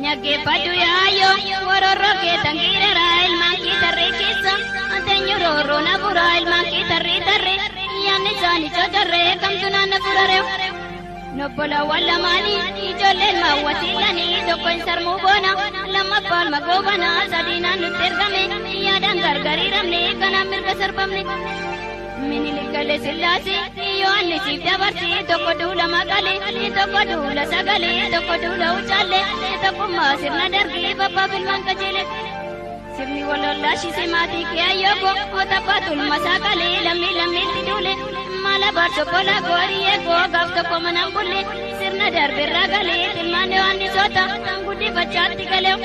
Nyaggeeffadhu yaayoo warorroo kee tangiirara ilmaan kee tarree keessa ateenyu roorroo na fura ilmaan kee tarree tarree yaanni isaanii cocorree kamtu naanna furare. Nobbolawwan lamaanii ijoolleen maawwatiilanii tokko hin sarmuu boona lammaffaan magoobana sadiinaan nutti ergame yaadaan gargariiramne kanaan mirga sarbamne. Minilikale sillaasee Yohaannisiif dabarsee tokko duula maqalee tokko duula sagalee tokko duula ucaallee tokkummaa sirna darbii babbaaf ilmaan qajeele. Sirni wallollaashise maatii kee ayyooko otabbaa tulma saaqalee lammii lammiitti duule mala barso kola goorii eegoo gaaf tokko manaan bulle sirna darbirraa galee ilmaan Yohaannisoota guddifachaatti galee.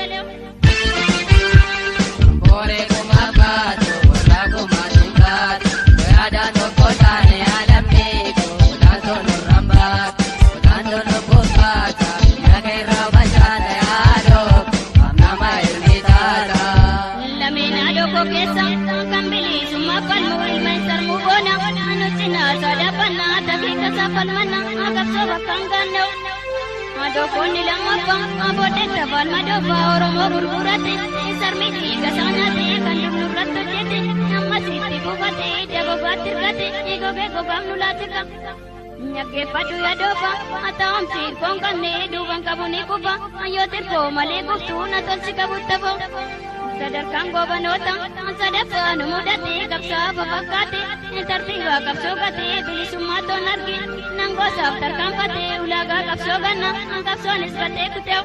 Booree kuma baatu warra kuma tungaatu yaadaan tokko taane alamni kutaan tolu rambaatu kutaan tolu bukkaata yaaka irraa bashaata yaadoo amnama ilmi taata. Lameen haadhoo keessa kan bilisummaa falmuu ilma hin sarmuu boona nuti naasaa dhaabannaa taphii kasaa falmanna qabsoo bakka hin gaanna'u. Madoofonni lammaffaa booddeetta falma doofaa Oromoo gurgurate sarmi dhiiga saanaate kan dubnu irratti hojjete ammas itti buufate dabobaatti hirkate gogee gogaaf nu laatika. Nyaggeeffadhu yaadoofa ataa'amsi hirkoon qabne duuban qabu ni kufa yoo tirkoo malee kuftuu na tolchi qabutti hafoo. sadarkaan goobanoota sadaffaa nu mudate qabsaa'afa fakkaate tartiibaa qabsoo gatee bilisummaa toon arge nangoosaaf tarkaanfate ulaagaa qabsoo ganna qabsoonis batee kuteewu.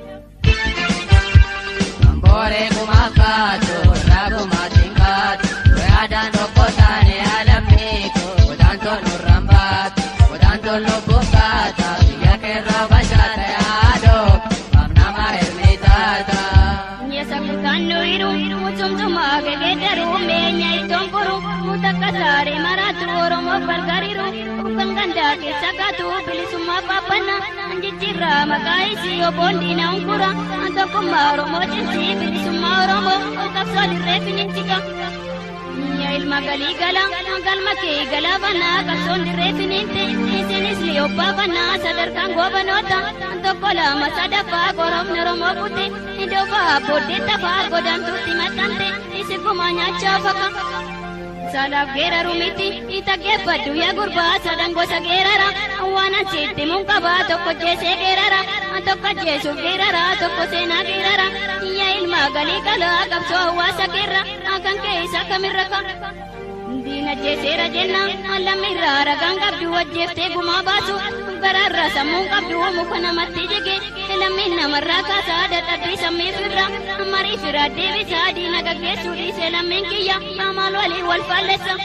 Booree kuma kaatu warra kuma tingaatu yaadaan tokko taane alamni kutaan tolu rambaatu kutaan tolu bukkaata biyya keerraa bashaata yaadoo amnama ilmi taata. Nyesa kutannu iru mucumcuma gegedaru meenya ittoon furu mutakka saare maratu oromoof gargariru kan gandaa keessa kaatu bilisummaa faappanna jijjiirraa maqaa isii obboon diina unkura tokkummaa oromoo cimsi bilisummaa oromoo qabsoo dirree finiitika. Yaa ilma galii gala galma kee galaafannaa qabsoon dirree finiinte isinis ni obbaafannaa sadarkaan goobanoota tokko lama sadaffaa koromni oromoo kute idofaa booddee tafaa godaantuutti maxxante isi gumaa nyaachaa faka. Saalaaf geeraru miti itaggeeffadhu yaa gurbaa sadan gosa geerara waan ansiitti mun qabaa tokko jeesee geerara tokko jeesuuf geerara tokko seenaa geerara yaa ilma galii galaa qabsoo hawaasa keerra kan kee isa kamirra ka. Diina jeeseera jenna lammirraa ragaan qabdu wajjeeftee gumaa baasu garaarra sammuun qabdu muka namatti jige lammiin namarraa kaasaa dadhabbii sammiif irra marii firaa deebisaa diina gaggeessuu dhiise lammiin kiyya maal waliin wal faallessa.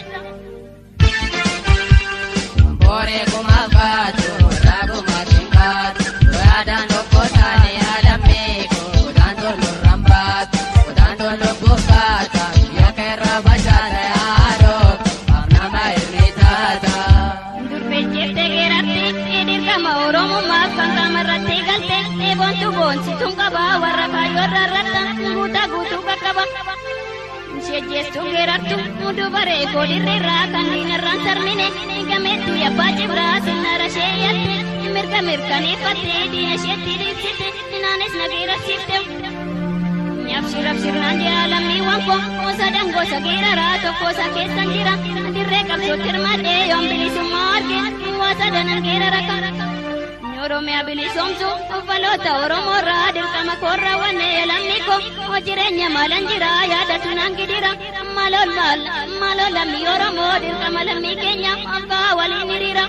Booree kuma kaatu warra kuma tingaatu yaadaan tokko taane alamni kutaan tolu rambaatu kutaan tolu bukkaata biyya keerraa bashaata yaadoo amnama ilmi taata. Durbejjeeftee geeratte dirqama oromummaaf kan qaamarratti galte eeboontu boonsituun qaba warra kaayyoorra irratti guutaa guutuu qaqqaba. Shejjeestuu geerartu dubaree koolirreerraa kan diinarraan sarmine gameettuu yabbaa cibraa sinnaara ishee yatte mirga mirkaneeffattee diina isheetti dhiibsite inaanis nageerarsiifte. Nyaabshii rabshirnaan jira lammiiwwan koo sadan gosa geeraraa tokko isa keessan jira dirree qabsootti hirmaadhee yoon bilisummaa arge waa sadanan geerara kan. Oromiyaa bilisoomsu uffaloota Oromoorraa dirqama koorraa wanne lammii koo jireenya maalan jira yaadatu naan gidira malool maal malool lammii Oromoo dirqama lammii keenya abbaa waliin hiriira.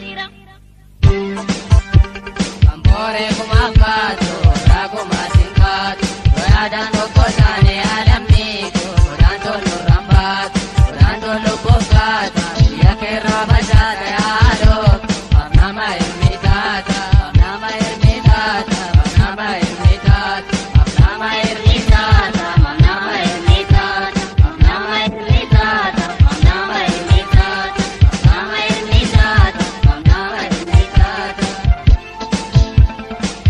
Booree kuma kaatu warra kuma tingaatu yaadaan tokko taane alamni kutaan tolu rambaatu kutaan tolu bukkaata biyya keerraa bashaata yaadoo amnama ilmi taata amnama ilmi taata amnama ilmi taata amnama ilmi taata amnama ilmi taata amnama ilmi taata amnama ilmi taata amnama ilmi taata amnama ilmi taata.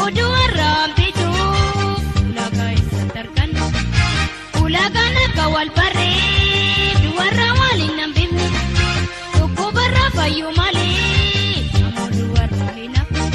oduu warraan bitu ulaagaa eessatti arganna ulaagaan akka wal barreedu warra waliin nan bifne dhukkubarraa fayyuu malee namoonni warra hin hafu.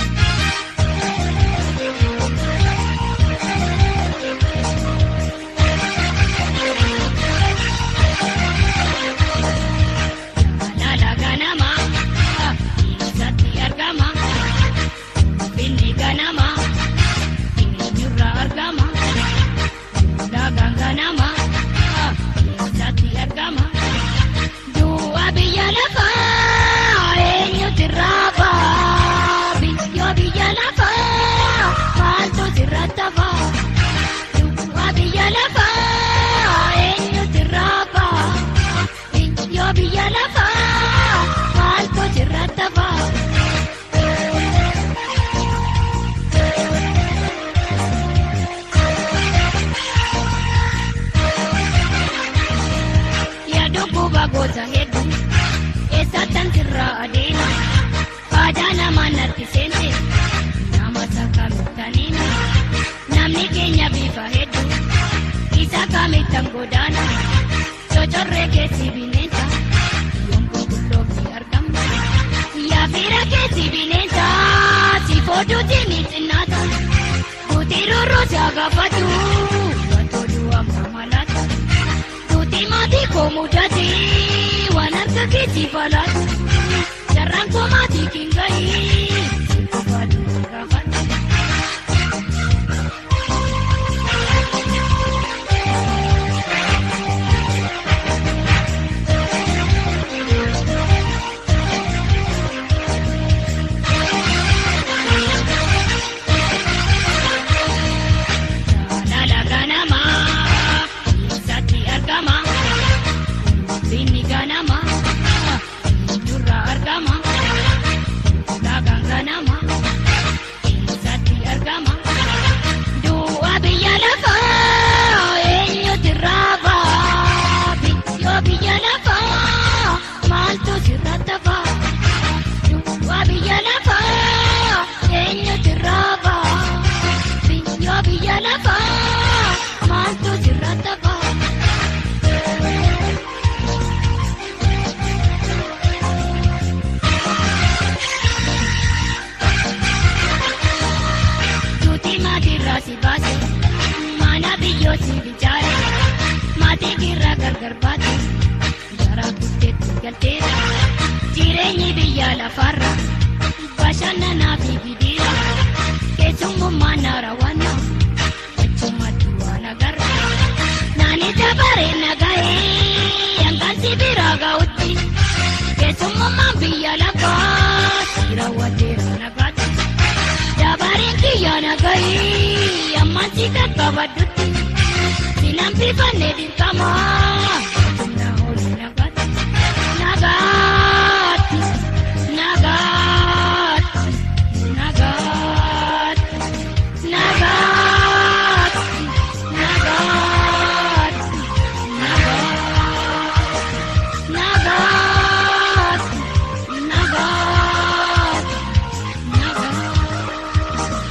Lala ganama, isatti argama. Binni ganama, eenyurra argama. Lagaan ganama, isatti argama. Du'a biyya lafaa, eenyutu raafa? Biyya biyya lafaa, maaltu sirratti hafa? Du'a biyya lafaa, eenyutu raafa? Biyya biyya lafaa, maaltu sirratti hafa? Yaaduu guba gosa hedduu eessattan sirraa adeema aadaa namaa natti seente nama sakkamitaniina namni keenya bifa hedduu isa kamittan godaana cocorree keessi bineensa yommuu qulloofni argamna yaafira keessi bineensa si fooduuti ni xinnaata duuti rurruu si agaafatu watoo du'a mamalaata. Tuti mati ko mudate waan harka keetti falaatu jarraan koo maatii kingayi qofaatu gaafata. Lala ganama, isatti argama. Binni ganama, durra argama. Lagaan ganama, isatti argama. Du'a biyya lafaa, eenyutu raafa? Biyya biyya lafaa, maaltu sirratti hafa? Du'a biyya lafaa, eenyutu raafa? Biyya biyya lafaa, maaltu sirratti hafa? Tuti maatirraa si baase, mana biyyoo si bichaare, maatii kirraa gargar baate, garaa guddeetti galteera. Jireenyi biyya lafarra, bashannanaa fi gidiira, keessummaan naarawwanna, achumatti waan agarra. Naani dabaree nagahee, hangaan si biraa ga'utti, keessummaan biyya lafaa, si raawwateera nagaatti. Dabareen kiyya nagahee, ammaan si qaqqabaddutti, sinan bifannee dirqama, humna olii nagaatti. Nagaatti, nagaatti, nagaatti, nagaatti, nagaatti, nagaatti, nagaatti, nagaatti, nagaatti.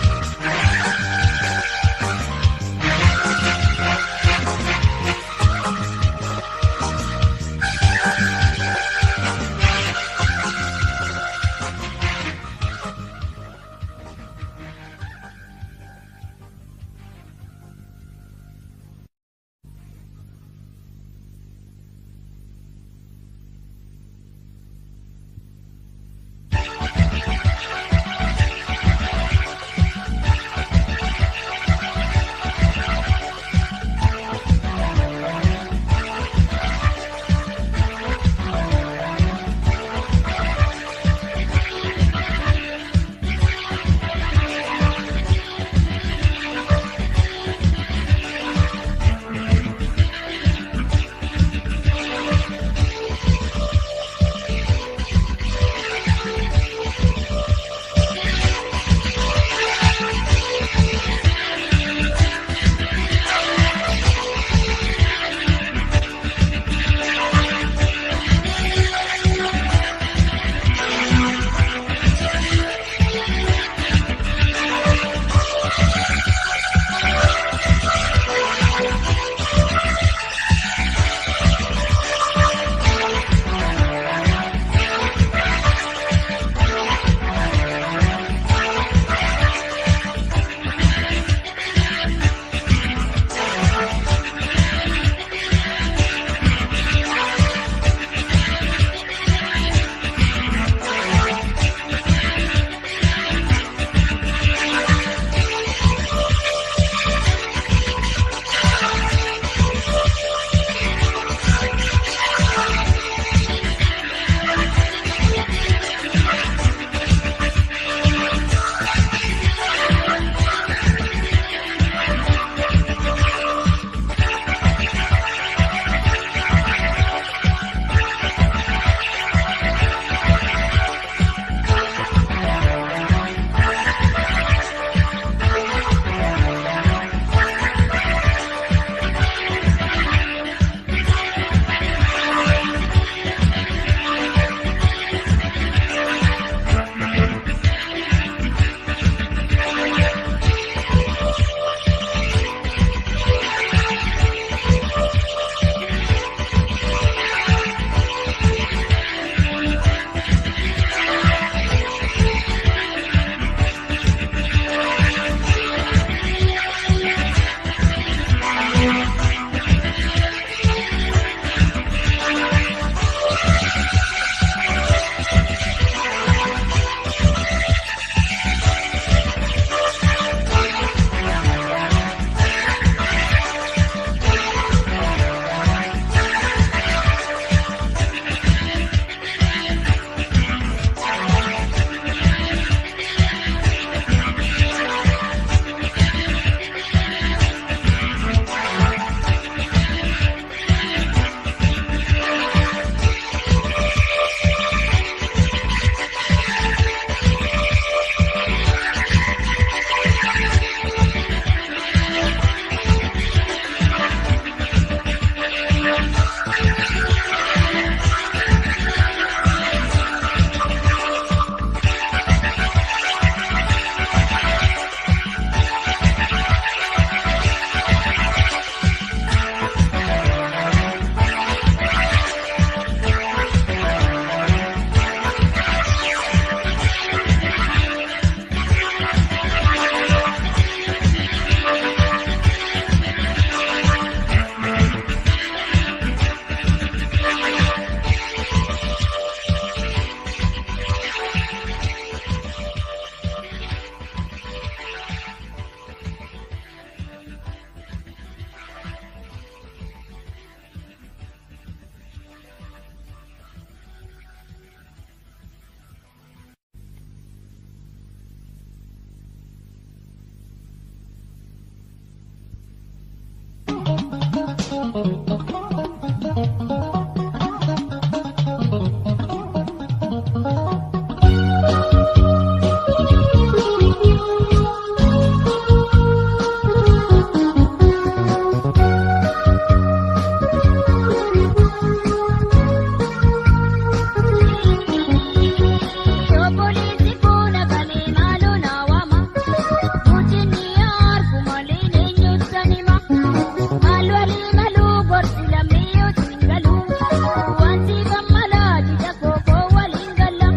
Obboleessi kun akalee maaloo na waama. Guutinni harku malee eenyutu kan hima. Maal walii maluu gorsi lammii yoo siin galu. Wanti kan malaa jija kookoo waliin galla.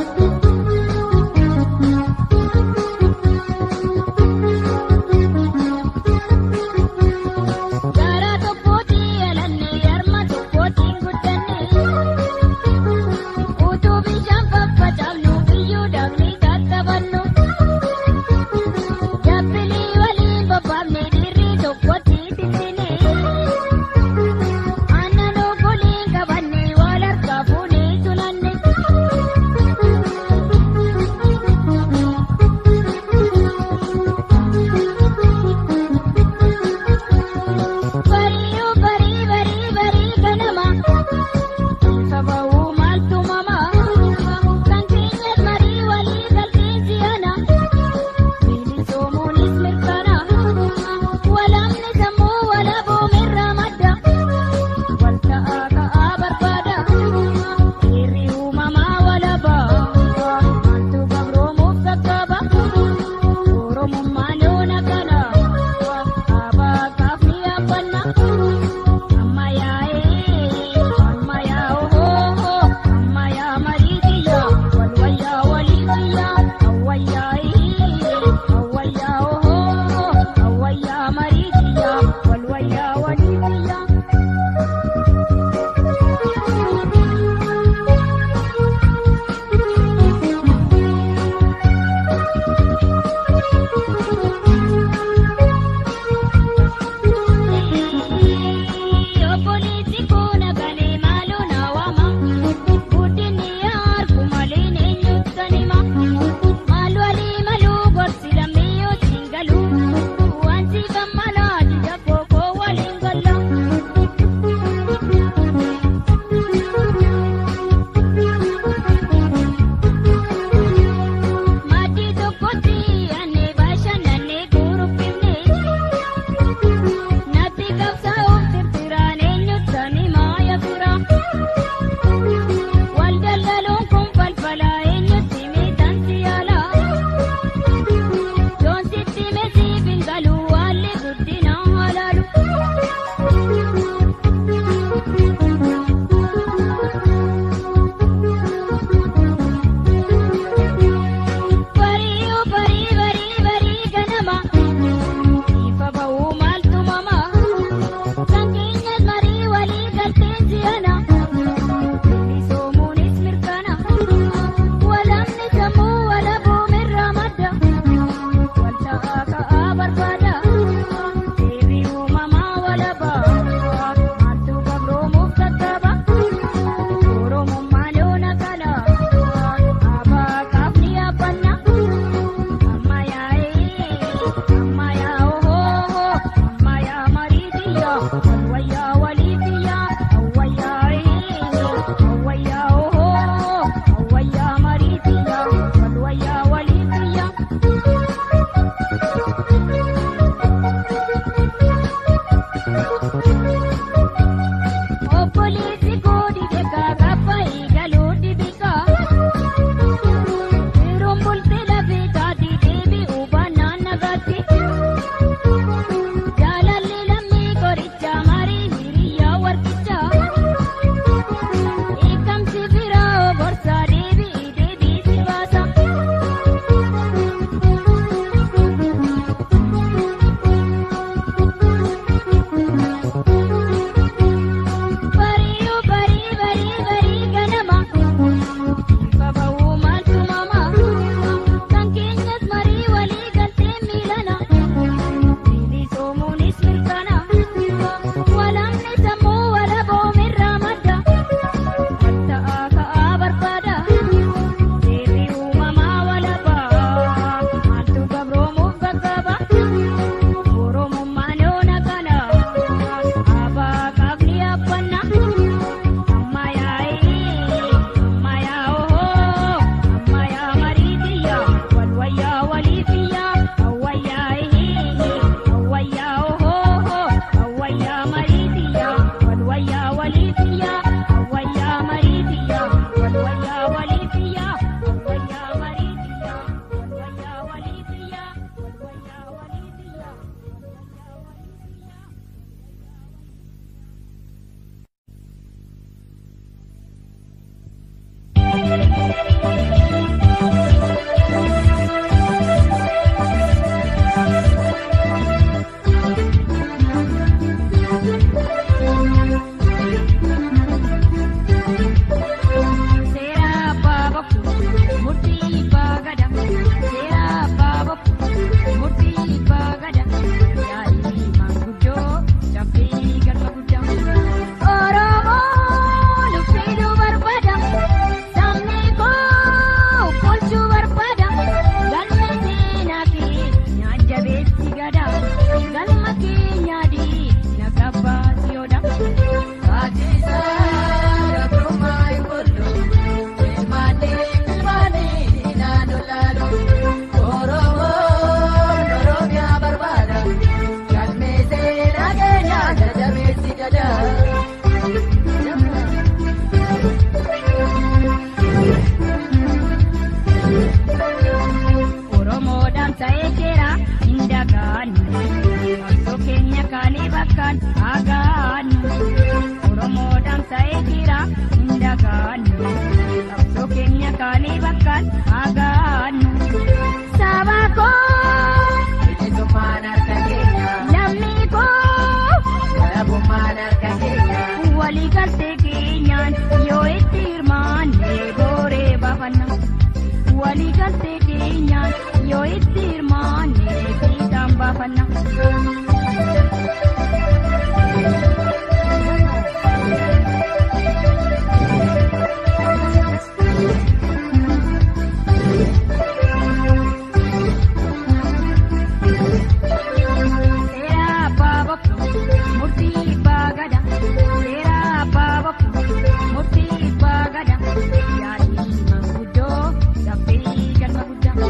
Garaa tokkooti alannee harma tokkootiin guddanne. Utuu bishaan faffacaafnu biyyuu daaknee tattafannu. Jabbilii waliin bobbaafne dirrii tokkotti tiksine. Aannan obboliin qabanne wal harkaa fuunee sunanne. Barii barii barii barii ganama. Sababuu maaltu mama kan keenyas marii walii galteensi ana bilisoomuunis mirkana walaamni sammuu walaboo mirra madda wal ta'aa ka'aa barbaada dhiirri uumamaa walabaa maaltu gabroomuuf sakkaaba oromummaa loona kana abaa kaafni abbanna. Ammayyaa'ee ammayyaa'oo ammayyaa mariitiyya walwayyaa waliitiyya awwayyaa'ee awwayyaa'oo awwayyaa mariitiyya walwayyaa waliitiyya. Obboleessi kun akalee maaloo na waama. Guddinni harku malee eenyutu kan hima. Maal walii maluu gorsi lammii yoo siin galu. Wanti kan malaa jija kookoo waliin galla. Maatii tokkotti annee bashannannee kuruphifne. Natti qabsaa'uuf tirtiraan eenyutu kan himaa yaafira. Wal daldaluun kun falfalaa eenyutti miidhaan si yaala. Doonsitti meesiif hin galu haalli guddina halaalu. Barii barii barii barii ganama. Ifa ba'uu maaltu mama. Kan keenyas marii walii galteensi ana. Bilisoomuunis mirkana. Walaamni sammuu walaboo mirra madda. Wal ta'aa ka'aa barbaada. bakkaan agaannu oromoodhaan ta'ee jira hin dagaannu qabsoo keenya kaanii bakkaan agaannu saba koo Bilisummaan harka keenya. lammii koo Walabummaan harka keenya. walii galtee keenyaan yoo itti hirmaanne booree baafanna walii galtee keenyaan yoo itti hirmaanne fiixaan baafanna. Seera abbaa boqqoo murtii abbaa gada. Seera abbaa boqqoo murtii abbaa gada. Yaadni manguddoo dafee galma guddaa.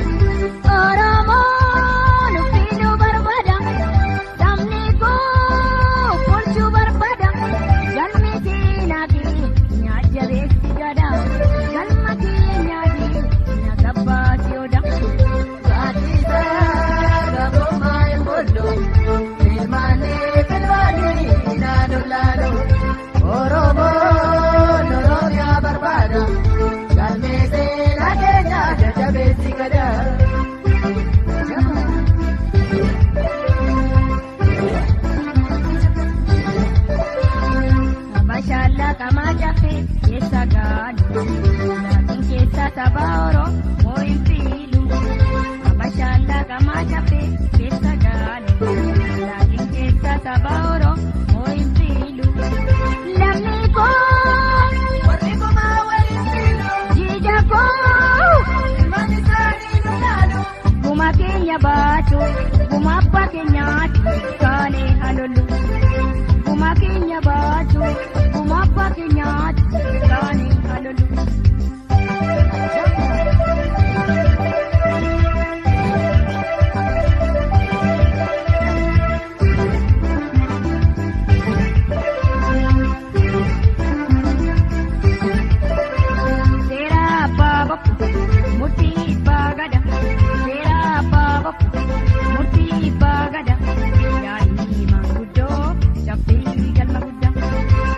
Oromoon fiiduu barbaada. Sabni koo bulchuu barbaada. Galmi seenaa kee nyaajjabeessi gada. Galma keenyaati nagabbaasi oda. Gaaddisaa gabrummaa hin bullu. Ilmaanii filmaanii naannoo laaloo. Oromoon Oromiyaa barbaada. Galmee seenaa keenya jajjabeessi gada. Abashaalla qamaa caffee keessa gaadhu. Laakiin keessa saba Oromoo hin fiilu. Abashaalla qamaa caffee keessa gaadhu. Laakiin keessa saba Oromoo hin fiilu. Lammii koo Warri kumaa waliin fiilu. jiija koo Ilmaan isaanii nu laalu. guma keenya baatu guma abbaa keenyaatu kaanee halollu. Guma keenya baatu guma abbaa keenyaatu kaanee halollu. Seera abbaa boqqoo murtii abbaa gada. Seera abbaa boqqoo murtii abbaa gada. Yaadni manguddoo dafee galma guddaa.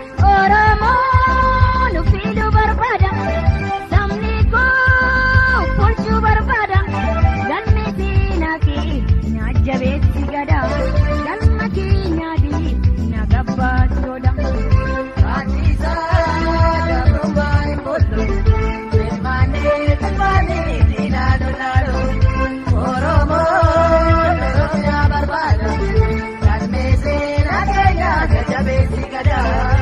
Oromoon fiiduu barbaada. Sabni koo bulchuu barbaada. Galmi seenaa kee nyaajjabeessi gada. Galma keenyaati nagabbaasi oda. Gaaddisaa gabrummaa hin bullu. Ilmaanii filmaanii naannoo laaloo. Oromoon Oromiyaa barbaada. Galmee seenaa keenya jajjabeessi gada.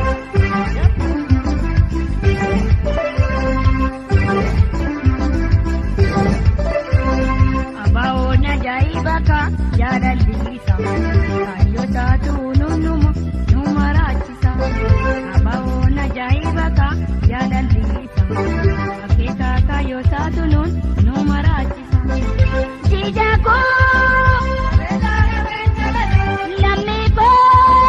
Abaa'oon ajaa'iba ka jaalallisa. Kaayyoo taatu nunnuma nu maraachisa. Abaa'oon ajaa'iba ka jaalallisa. Akeekaa kaayyoo taatu nun nu maraachisa. Jiija koo lammii koo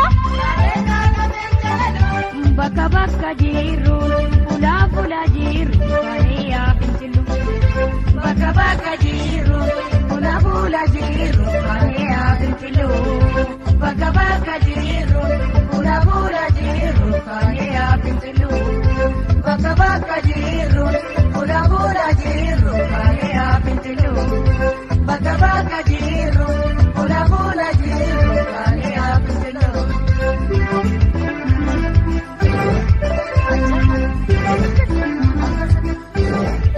bakka bakka jirru fulaa fulaa jirru kalee yaa fincilu. Bakka bakka jirru fuula fuula jirru kalee haa fincilu. Bakka bakka jirru fuula fuula jirru kalee haa fincilu. Bakka bakka jirru fuula fuula jirru kalee haa fincilu. Bakka bakka jirru fuula fuula jirru kalee haa fincilu.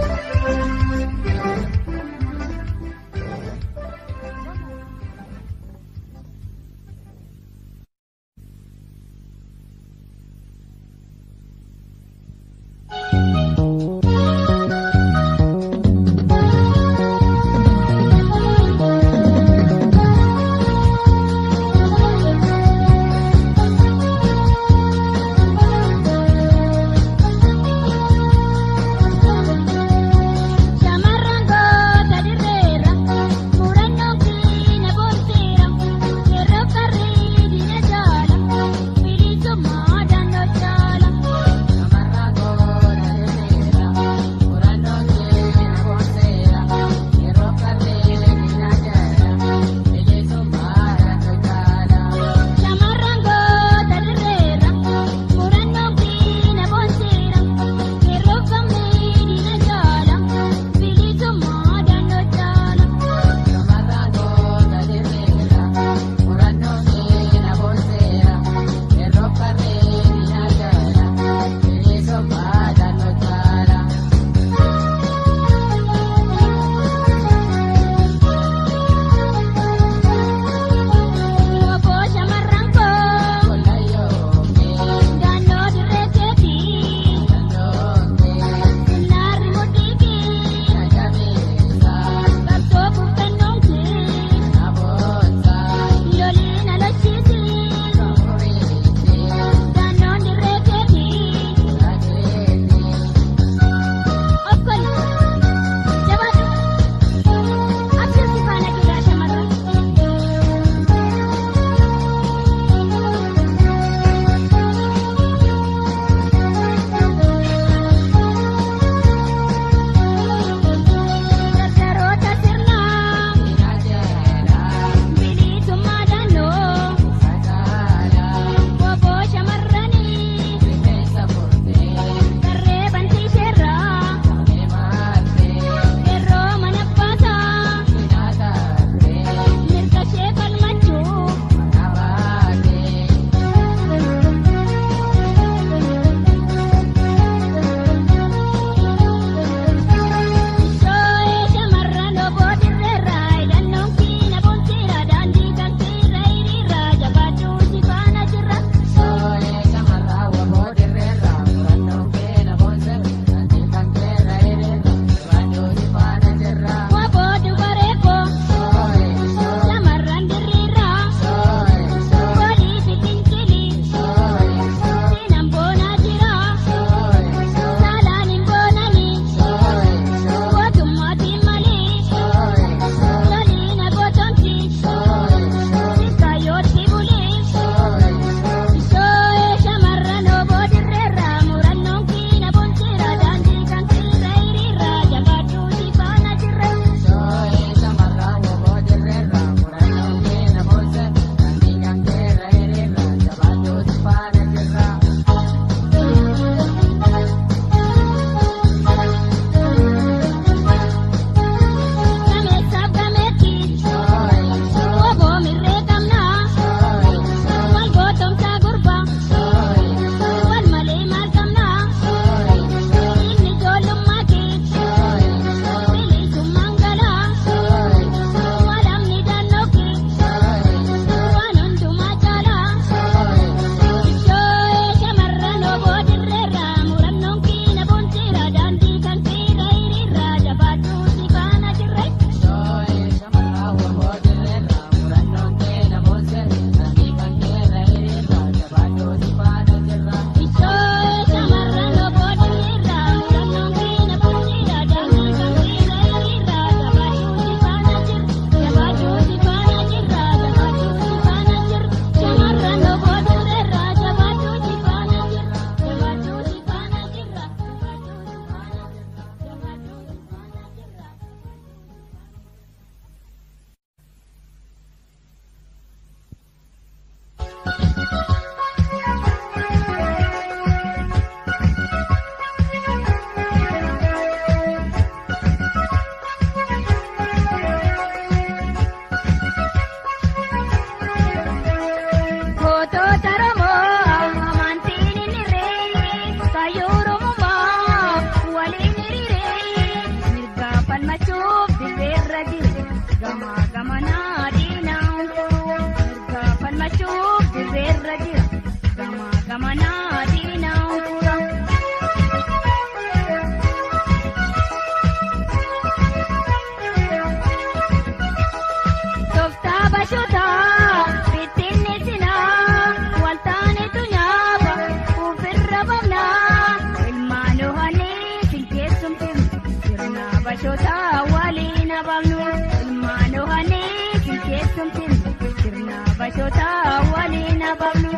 bashoota waliin ababnu.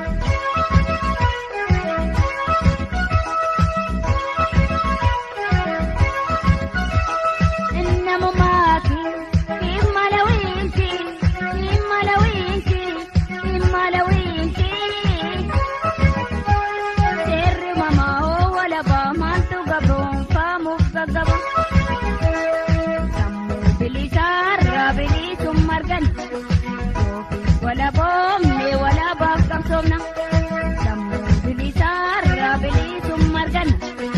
Namummaaki imala wiinti imala wiinti imala wiinti. Seerri mamaa hoo walabaa maaltu gabroonfaamuuf gaggaba. Sammuu bilisaarraa bilisuun margan. Walaboomne walabaaf qabsoomna. Sammuu bilisaarraa bilisuun margan.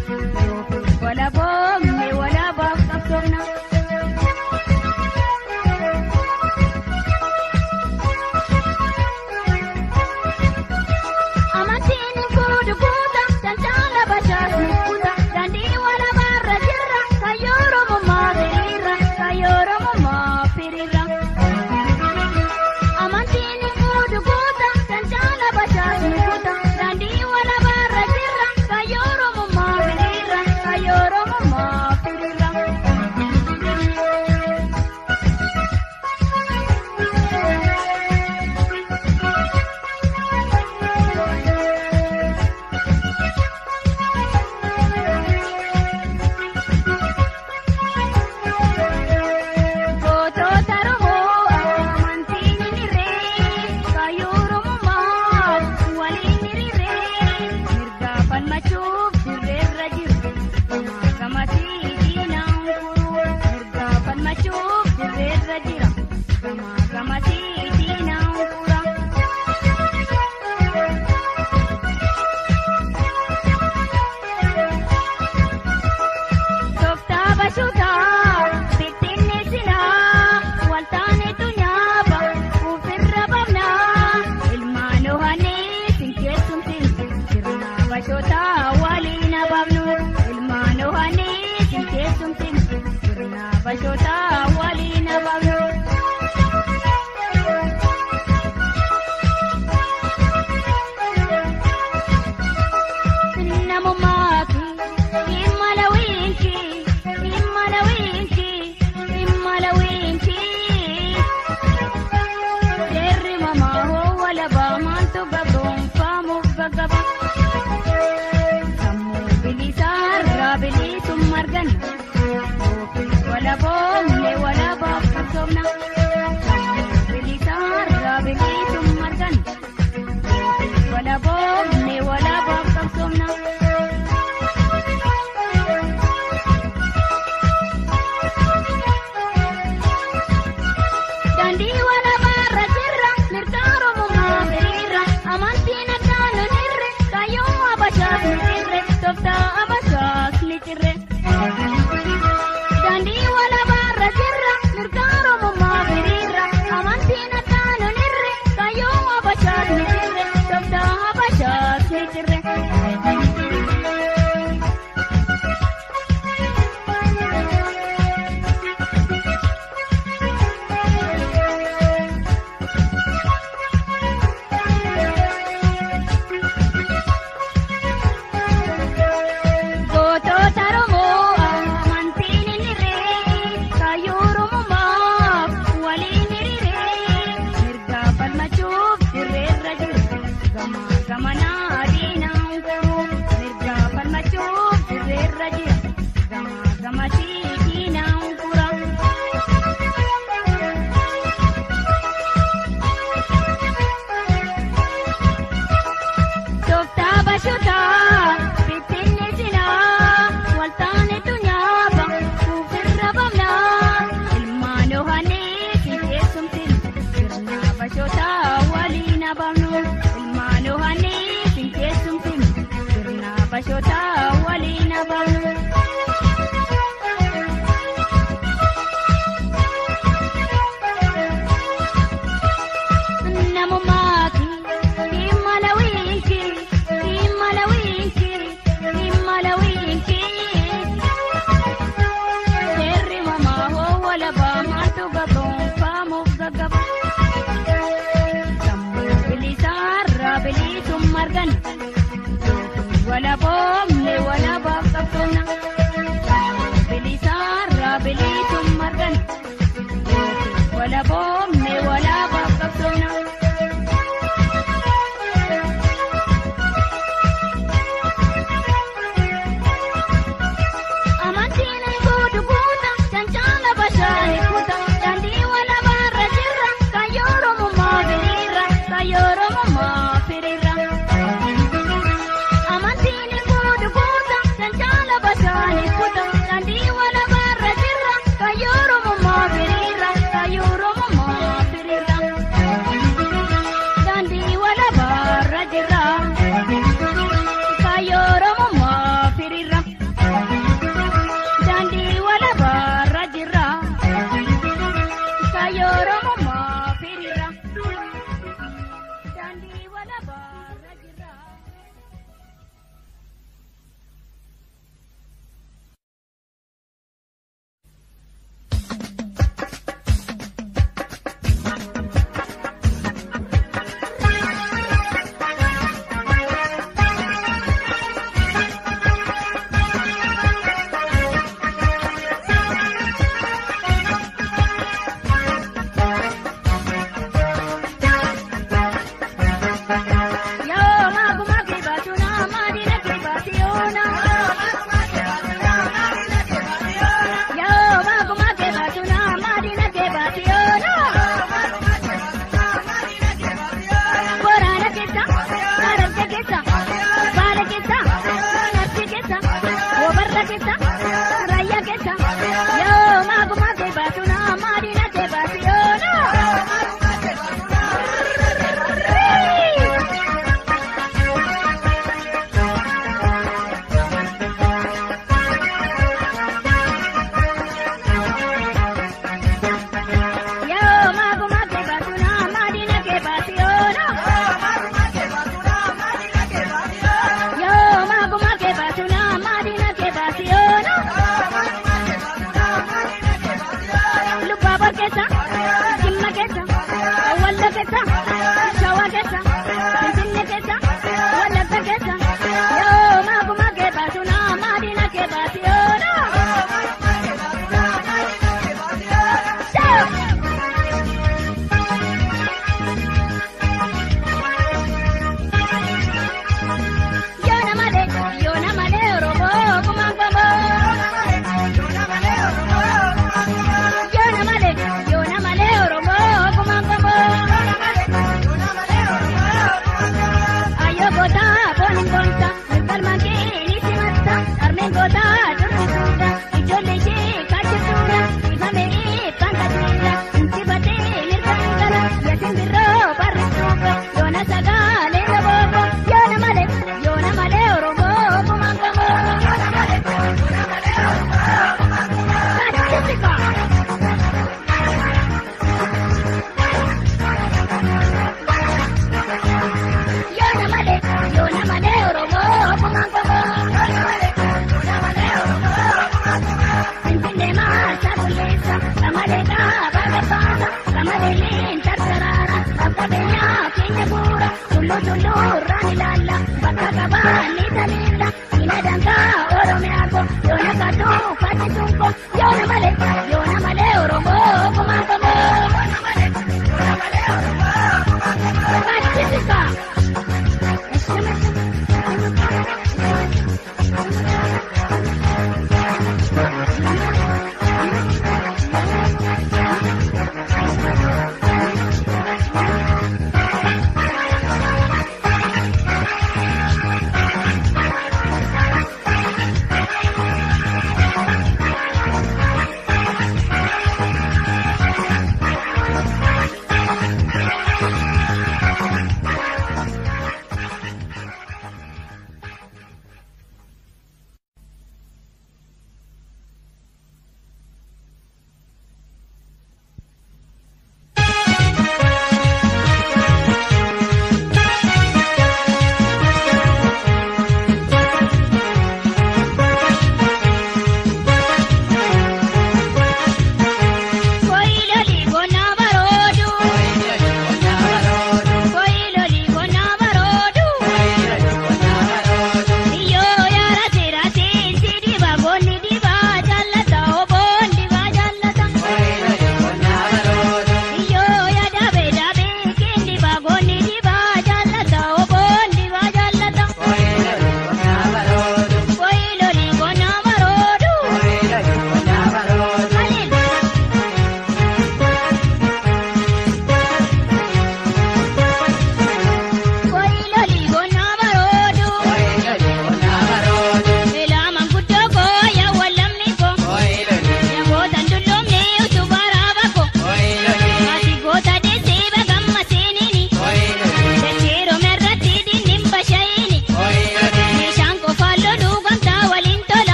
Walaboomne walabaaf qabsoomna. Amantiin fuudhu kuuta, daldala bashaasni kuuta, daandii walabaarra jirra, kayyoo Oromummaa firiirra, kayyoo Oromummaa firiirra. Amantiin fuudhu kuuta, daldala bashaasni kuuta, daandii walabaarra jirra, kayyoo Oromummaa firiirra, kayyoo Oromummaa firiirra. Gootota Oromoo amantiin hiriiree kayyoo Oromummaa waliin hiriiree mirga falmachuuf dirreerra jiru gamaa gamasii diinaan furu mirga falmachuuf dirreerra jira gamaa gamasii diinaan fura. Tooftaa bashuutaa bittinni silaa waltaanetu nyaaba ofirra babnaa ilmaan ohanii sinkeessumtiin sirna bashootaa waliin ababnu ilmaan ohanii sinkeessumtiin sirna bashootaa waliin ababnu. Namummaaki imala wiinki imala wiinki imala wiinki. Seerri mamaa hoo walabaa maaltu gabroonfaamuuf gaggaba. Sammuu bilisaarraa bilisuun margan. Walaboomne walabaaf qabsoomna. Sammuu bilisaarraa bilisuun margan. Walaboomne walabaaf qabsoomna. Daandii walabaarra jirra mirga Oromummaa firiirra amantiin addaan nu hirre kayyoo Habashaas ni cirre tooftaa Habashaas ni cirre. Daandii walabaarra jirra mirga Oromummaa firiirra amantiin addaan nu hirre kayyoo Habashaas ni cirre tooftaa Habashaas ni cirre. Gootota Oromoo amantiin hiriiree kayyoo Oromummaa waliin hiriiree mirga falmachuuf dirreerra jiru gamaa gamanaa diinaan furu mirga falmachuuf dirreerra jira gamaa gamasii diinaan fura. Tooftaa bashotaa bittinni silaa waltaanetu nyaaba ofirra babnaa ilmaan ohanii sinkeessumtiin sirna bashotaa waliin ababnu ilmaan ohanii sinkeessumtiin sirna bashotaa waliin ababnu. Namummaaki imala wiinki imala wiinki imala wiinki. Seerri mamaa hoo walabaa maaltu gabroonfaamuuf gaggaba. Sammuu bilisaarraa bilisuun margan. Walaboomne walabaaf qabsoomna. Sammuu bilisaarraa bilisuun margan. Walaboomne walabaaf qabsoomna. faccisuun koo yoona malee yoona malee oromoo kumaa qamoo faccisisaa.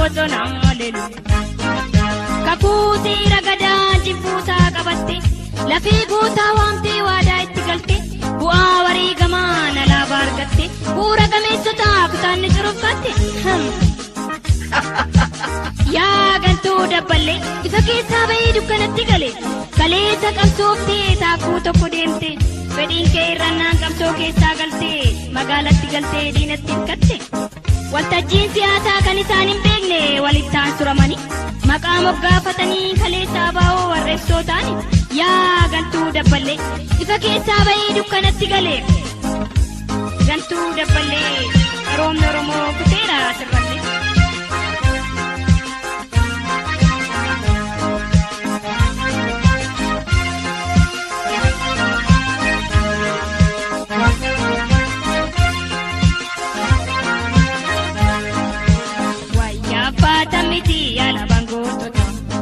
bosonaa lelu. Kakuu seera gadaa jibbuusaa qabatte lafee gootaa waamtee waadaa itti galte bu'aa wareegamaa nalaabaa argatte bu'uura gameessotaa kutaanni curuffatte. Yaa galtuu dabballee ifa keessaa bahee dukkanatti gale kaleessa qabsooftee taakuu tokko deemte fedhiin kee irrannaan qabsoo keessaa galtee magaalatti galtee diinatti hirkatte. Waltajjiin siyaasaa kan isaan hin beekne walittaan suramanii maqaa moggaafatanii kaleessaa baa'oo warreessoo ta'ani yaa galtuu dabballee ifa keessaa bahee dukkanatti gale. Galtuu dabballee qaroomni Oromoo kuteera sirballee. Wayyaa faata miti alaabaan gootota.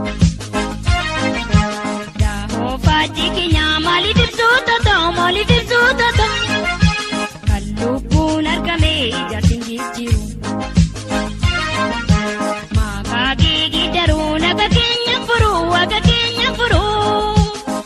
Daahoo faajjii keenya maaliif ibsuuta ta'u maaliif ibsuuta ta'u. Kan lubbuun argame ijaarsi hin jijjiiru. Maqaa geegii daruu naga keenya furuu waga keenya furuu.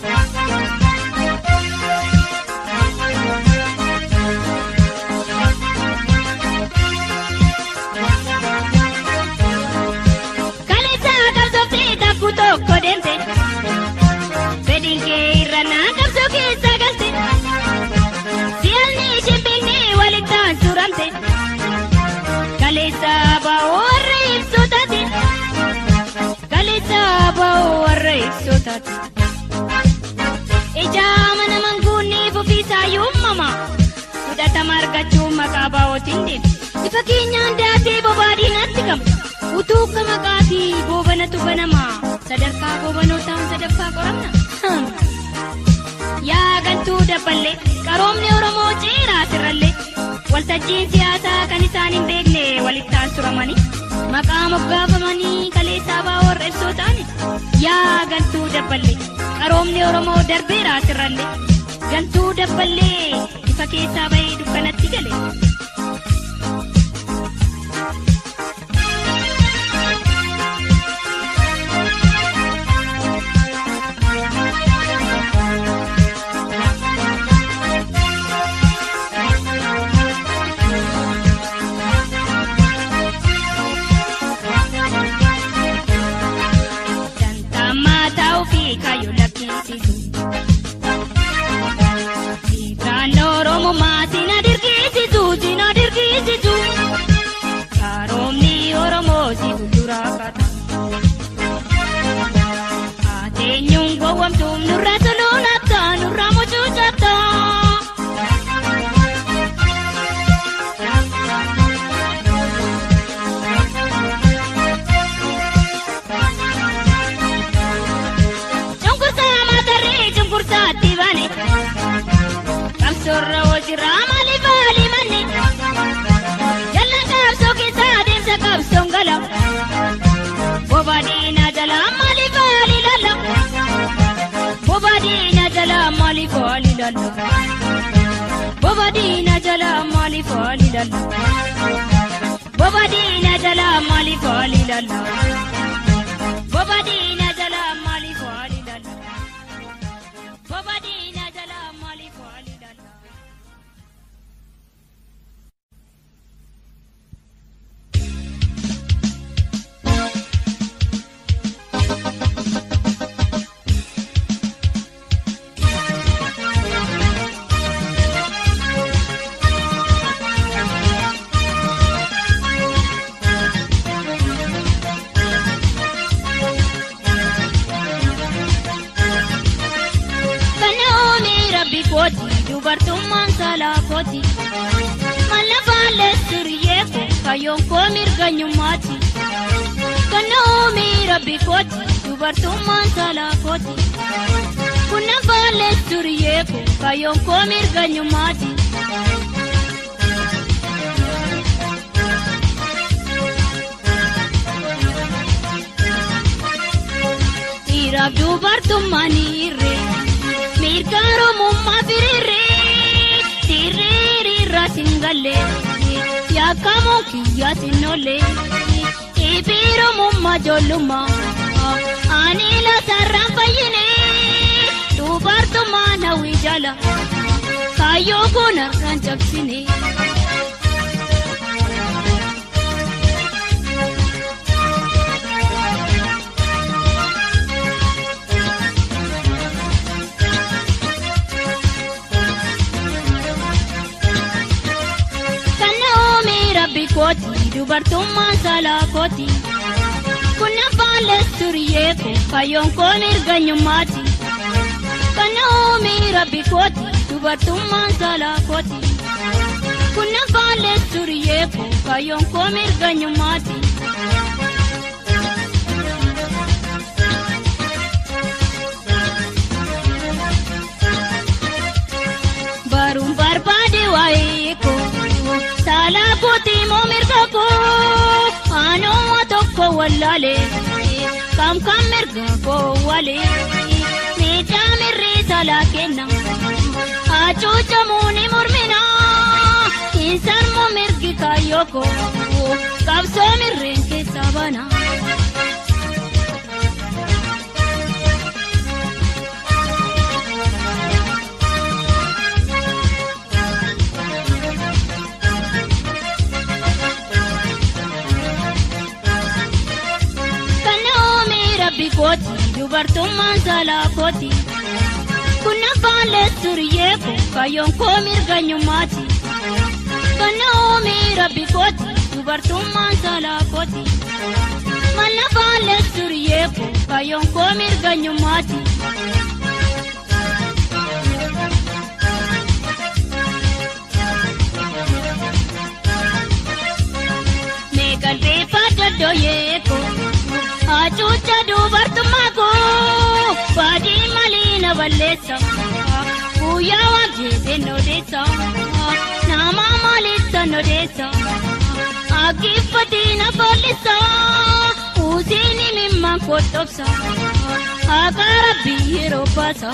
Kaleessa qabsooftee takkuu tokko deemte. Fedhiin kee irra naa qabsoo keessa galte. Siyaasni isheen beeknee walittaan suramte. Kaleessa baa'oo warra ibsoo taate. Kaleessa baa'oo warra ibsoo taate. Ijaa mana manguunni fufiisaa yuumama. Fudhatama argachuun maqaa baa'ootiin deema. Ifa keenyaan daatee bobaadii natti qaba. Utuu ka maqaa fi goobanatu banama. Sadarkaa goobanootaan sadaffaa qoramna. Hmm. Yaa galtuu dabballee qaroomni Oromoo ceeraa sirrallee. Waltajjiin siyaasaa kan isaan hin beekne walittaan suramanii. Maqaa moggaafamanii kaleessaa baa'oo warra ibsoo ta'ani. Yaa galtuu dabballee qaroomni Oromoo darbeeraa sirrallee. Galtuu dabballee ifa keessaa bahee dukkanatti gale. Dantamaa ta'uu fi kaayyoo lakkisiisu. Dhiiraan Oromummaa sina dirqisiisu sina dirqisiisu. Qaroomni Oromoo si fuulduraa kata. Ateenyuun gowwamtuun nurra toluunata nurra mucucata. Cunqursaa maatarree cunqursaatti baane. Qabsoorra hojiirraa maaliif haali manne? Jallaan qabsoo keessaa adeemsa qabsoon gala. Bobaadina jalaa maaliif haali lalla? Bobaadina jalaa maaliif haali lalla? Bobaadina jalaa maaliif haali lalla? Bobaadina jalaa maaliif haali lalla? Bobaadina jalaa maaliif haali lalla? Bobaadina jalaa maaliif haali lalla? Fannoomi rabbi kooti dubartummaan saalaa kooti. Mallafaan leessiriyee ko kayyoon koo mirganyummaati. Fannoomi rabbi kooti dubartummaan saalaa kooti. Kunnafaan leessiriyee ko kayyoon koo mirganyummaati. Dhiiraaf dubartummaan irree mirga Oromummaa firiirree sirriirra singallee yaakamoo kiyyaa sinollee biiromummaa ijoollummaa ani lasarraan fayyine dubartummaa hawwii jala kaayyoo kun harkaan cabsine. rabbi kooti dubartummaan saalaa kooti kun afaan leesturiyee ko kayyoon koo mirganyummaati kana oomii rabbi kooti dubartummaan saalaa kooti kun afaan leesturiyee ko kayyoon koo mirganyummaati. Baruun barbaade waa'ee koo. Saalaa kooti moo mirga koo aanuma tokko wallaale kam kam mirga koo wale miidhaa mirrii saalaa kenna hacuucamuu ni murmina insarmoo mirgi kaayyoo koo qabsoo mirreen keessaa bana. kooti dubartummaan saalaa kooti kun afaan leesturiyee ko kayyoon koo mirganyummaati kana oomii rabbi kooti dubartummaan saalaa kooti mal afaan leesturiyee ko kayyoon koo mirganyummaati. Meeqalbeeffaa doddooyee ko. Hacuuca dubartummaa koo baadii malii na balleessa guyyaa waaqeessee nodeessa nama maalissa nodeessa akkiiffatii na follisa usiini mimmaan kottobsa haqa rabbii yeroo baasa.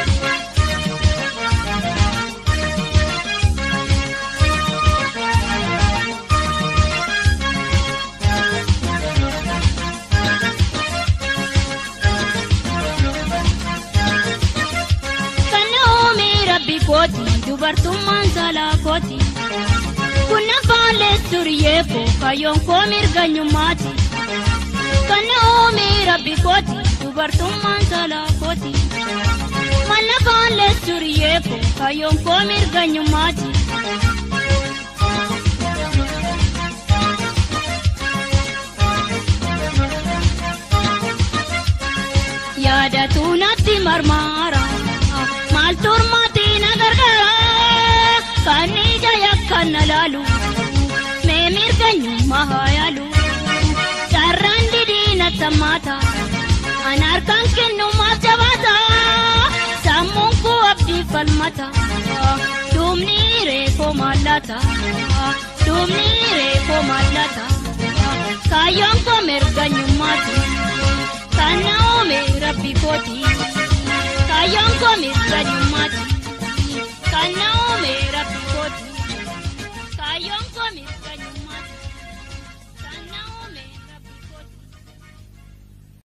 kooti dubartummaan saalaa kooti kun afaan leesturiyee ko kayyoon koo mirganyummaati kana oomii rabbi kooti dubartummaan saalaa kooti mal afaan leesturiyee ko kayyoon koo mirganyummaati. yaadatu natti marmaara maal turmaati na gargaara kan ija yakkan na laalu mee mirganyummaa haa yaalu carraan didii na sammaata an harkaan kennumaaf jabaata sammuun koo abdii falmata duubni reekoo maallata duubni reekoo maallata kaayyoon koo mirganyummaati kan na oome rabbi kooti.